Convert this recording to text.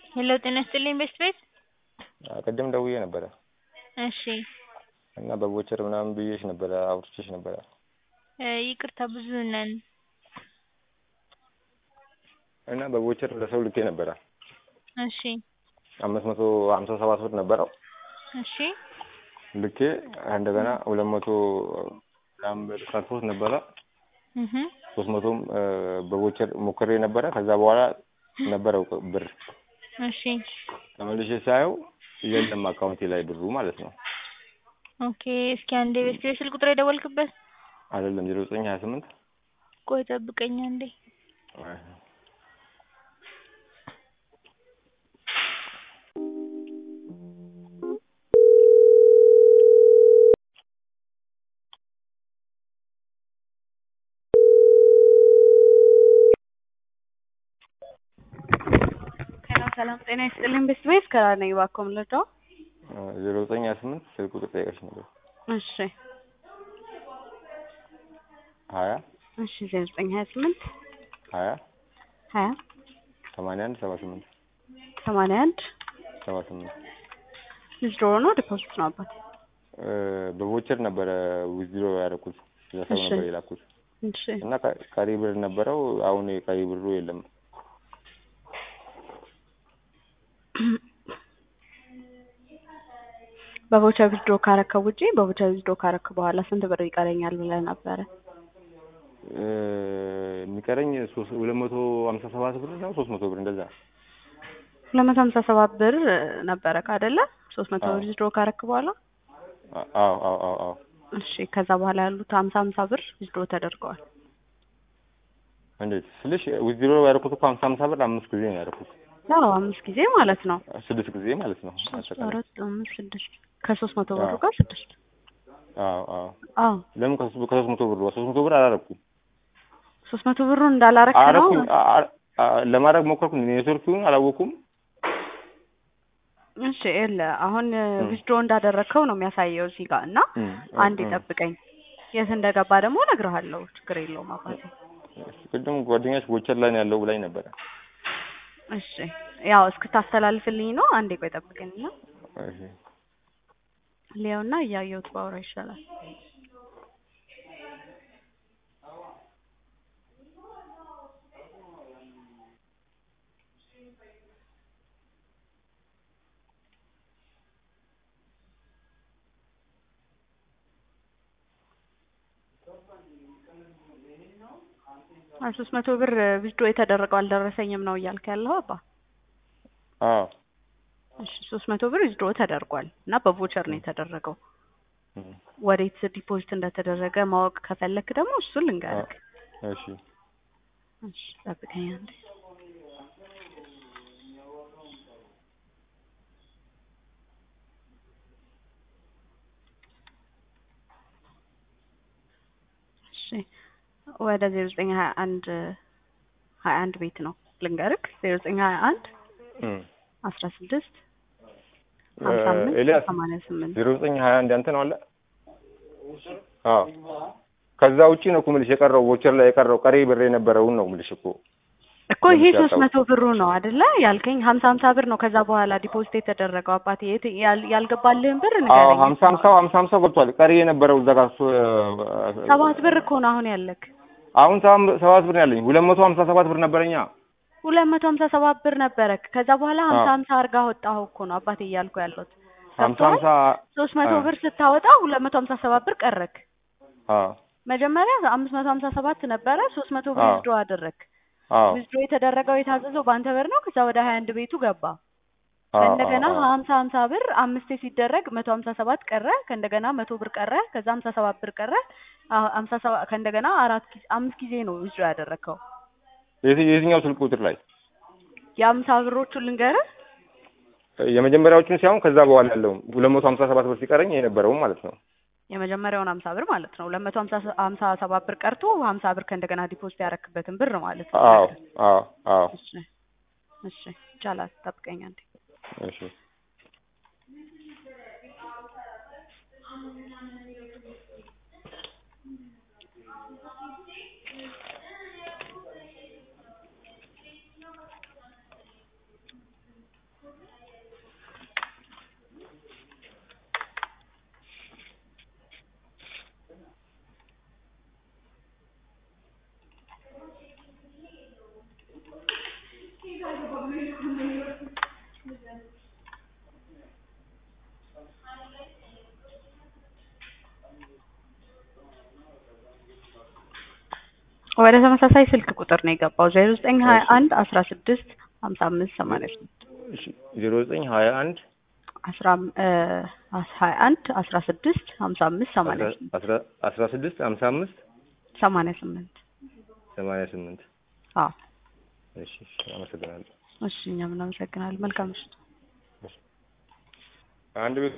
ሄሎ ጤና ይስጥልኝ ቤስት ቤት ቅድም ደውዬ ነበረ እሺ እና በቮቸር ምናምን ብዬሽ ነበረ አውርቼሽ ነበረ ይቅርታ ብዙ ነን እና በቮቸር ለሰው ልኬ ነበረ እሺ አምስት መቶ ሀምሳ ሰባት ብር ነበረው እሺ ልኬ እንደገና ሁለት መቶ ምናምን ብር ቀርቶት ነበረ እህ ሶስት መቶም በቮቸር ሞክሬ ነበረ ከዛ በኋላ ነበረው ብር እሺ ተመልሼ ሳየው የለም አካውንቴ ላይ ብሩ ማለት ነው ኦኬ እስኪ አንዴ ቤስት ቤት ስልክ ቁጥር የደወልክበት አይደለም ዜሮ ዘጠኝ ሀያ ስምንት ቆይ ጠብቀኝ አንዴ ሰላም ጤና ይስጥልኝ ቤስት ቤት ከራር ነኝ እባክዎ ምን ልርዳዎ? ዜሮ ዘጠኝ ሀያ ስምንት ስልክ ቁጥር ጠይቀሽ ነበር እሺ ሀያ እሺ ዜሮ ዘጠኝ ሀያ ስምንት ሀያ ሀያ ሰማንያ አንድ ሰባ ስምንት ሰማንያ አንድ ሰባ ስምንት ዊዝድሮ ነው ዲፖዚት ነው አባት? በቮቸር ነበረ ዊዝድሮ ያደረኩት ለሰው እሺ። ነበር የላኩት እሺ እና ቀ- ቀሪ ብር ነበረው አሁን የቀሪ ብሩ የለም በቮቸር ዊዝድሮ ካረከው ውጪ በቮቸር ዊዝድሮ ካረክ በኋላ ስንት ብር ይቀረኛል ብለህ ነበረ? እ፣ የሚቀረኝ ሶስት ሁለት መቶ ሀምሳ ሰባት ብር ነው ሶስት መቶ ብር እንደዛ ሁለት መቶ ሀምሳ ሰባት ብር ነበረ አይደለ? ሶስት መቶ አዎ። ብር ዊዝድሮ ካረክ በኋላ አ- አዎ አዎ አዎ አዎ እሺ ከዛ በኋላ ያሉት ሀምሳ ሀምሳ ብር ዊዝድሮ ተደርገዋል። እንዴት ስልሽ ዊዝድሮ ያደረኩት እኮ ሀምሳ ሀምሳ ብር አምስት ጊዜ ነው ያደረኩት ያው አምስት ጊዜ ማለት ነው። ስድስት ጊዜ ማለት ነው ሶስት አጠቃላይ አራት አምስት ስድስት ከሶስት መቶ ብሩ አዎ። ጋር ስድስት አዎ አዎ አዎ ለምን ከሶስት ከሶስት መቶ ብር ሶስት መቶ ብር አላረኩም ሶስት መቶ ብሩን እንዳላረክ ነው አረኩኝ አ- አ- አ- ለማድረግ ሞከርኩኝ ኔትወርኩን አላወኩም እሺ የለ አሁን እም። ዊዝድሮ እንዳደረግከው ነው የሚያሳየው እዚህ ጋር እና እም፣ አንድ እም። ይጠብቀኝ የት እንደገባ ደግሞ እነግርሃለሁ ችግር የለውም አባቴ ቅድም ጓደኛሽ ቦቸር ላይ ነው ያለው ብላኝ ነበረ እሺ ያው እስክታስተላልፍልኝ ነው አንዴ ቆይ ጠብቀኝ እና እሺ ሊያውና እያየሁት ባወራ ይሻላል ሶስት መቶ ብር ዊዝድሮ የተደረገው አልደረሰኝም ነው እያልክ ያለው አባ አዎ እሺ ሶስት መቶ ብር ዊዝድሮ ተደርጓል እና በቮቸር ነው የተደረገው እም፣ ወዴት ዲፖዚት እንደተደረገ ማወቅ ከፈለክ ደግሞ እሱን ልንገርክ እሺ እሺ ጠብቀኝ አንዴ እሺ ወደ ዜሮ ዘጠኝ ሀያ አንድ ሀያ አንድ ቤት ነው ልንገርክ ዜሮ ዘጠኝ ሀያ አንድ እም። አስራ ስድስት ሀምሳ አምስት ኤልያስ ሰማንያ ስምንት ዜሮ ዘጠኝ ሀያ አንድ ያንተ ነው አለ አዎ ከዛ ውጪ ነው እኮ የምልሽ የቀረው ቮቸር ላይ የቀረው ቀሪ ብር የነበረውን ነው የምልሽ እኮ እኮ ይሄ ለምሳሌ ሶስት መቶ ብሩ ነው አይደለ ያልከኝ ሀምሳ ሀምሳ ብር ነው ከዛ በኋላ ዲፖዚት የተደረገው አባቴ የት ያል- ያልገባልህን ብር አዎ ንገረኝ ሀምሳ ሀምሳው ሀምሳ ሀምሳው ገብቷል ቀሪ የነበረው እዛ ጋር እሱ፣ ሰባት ብር እኮ ነው አሁን ያለክ አሁን ሰባ- ሰባት ብር ነው ያለኝ ሁለት መቶ ሀምሳ ሰባት ብር ነበረኛ ሁለት መቶ ሀምሳ ሰባት ብር ነበረክ ከዛ በኋላ ሀምሳ አዎ። ሀምሳ አርጋ ወጣኸው እኮ ነው አባቴ እያልኩ ያለሁት ሀምሳ ገብቶሃል? ሀምሳ ሶስት መቶ አዎ። ብር ስታወጣ ሁለት መቶ ሀምሳ ሰባት ብር ቀረክ አዎ መጀመሪያ አምስት መቶ ሀምሳ ሰባት ነበረ ሶስት መቶ ብር አዎ። ዊዝድሮ አደረክ አዎ ዊዝድሮ የተደረገው የታዘዘው በአንተ ብር ነው ከዛ ወደ ሀያ አንድ ቤቱ ገባ አዎ ከእንደገና አዎ ሀምሳ ሀምሳ ብር አምስቴ ሲደረግ መቶ ሀምሳ ሰባት ቀረ ከእንደገና መቶ ብር ቀረ ከዛ ሀምሳ ሰባት ብር ቀረ አ- ሀምሳ ሰባት ከእንደገና አራት ጊዜ አምስት ጊዜ ነው ዊዝድሮ ያደረግከው የት- የትኛው ስልክ ቁጥር ላይ የሀምሳ ብሮቹን ልንገርህ የመጀመሪያዎቹን ሳይሆን ከዛ በኋላ ያለውን ሁለት መቶ ሀምሳ ሰባት ብር ሲቀረኝ የነበረውን ማለት ነው የመጀመሪያውን ሀምሳ ብር ማለት ነው ሁለት መቶ ሀምሳ ሀምሳ ሰባት ብር ቀርቶ ሀምሳ ብር ከእንደገና ዲፖዚት ያረክበትን ብር ማለት ነው አዎ አዎ አዎ እሺ እሺ ይቻላል ጠብቀኝ አንዴ እሺ ወደ ተመሳሳይ ስልክ ቁጥር ነው የገባው ዜሮ ዘጠኝ ሀያ አንድ አስራ ስድስት ሀምሳ አምስት ሰማንያ ስምንት እሺ ዜሮ ዘጠኝ ሀያ አንድ አስራ ሀያ አንድ አስራ ስድስት ሀምሳ አምስት ሰማንያ ስምንት አስራ አስራ ስድስት ሀምሳ አምስት ሰማንያ ስምንት ሰማንያ ስምንት አዎ እሺ እሺ አመሰግናለሁ እሺ እኛም እናመሰግናለን መልካም ምሽት አንድ ቤት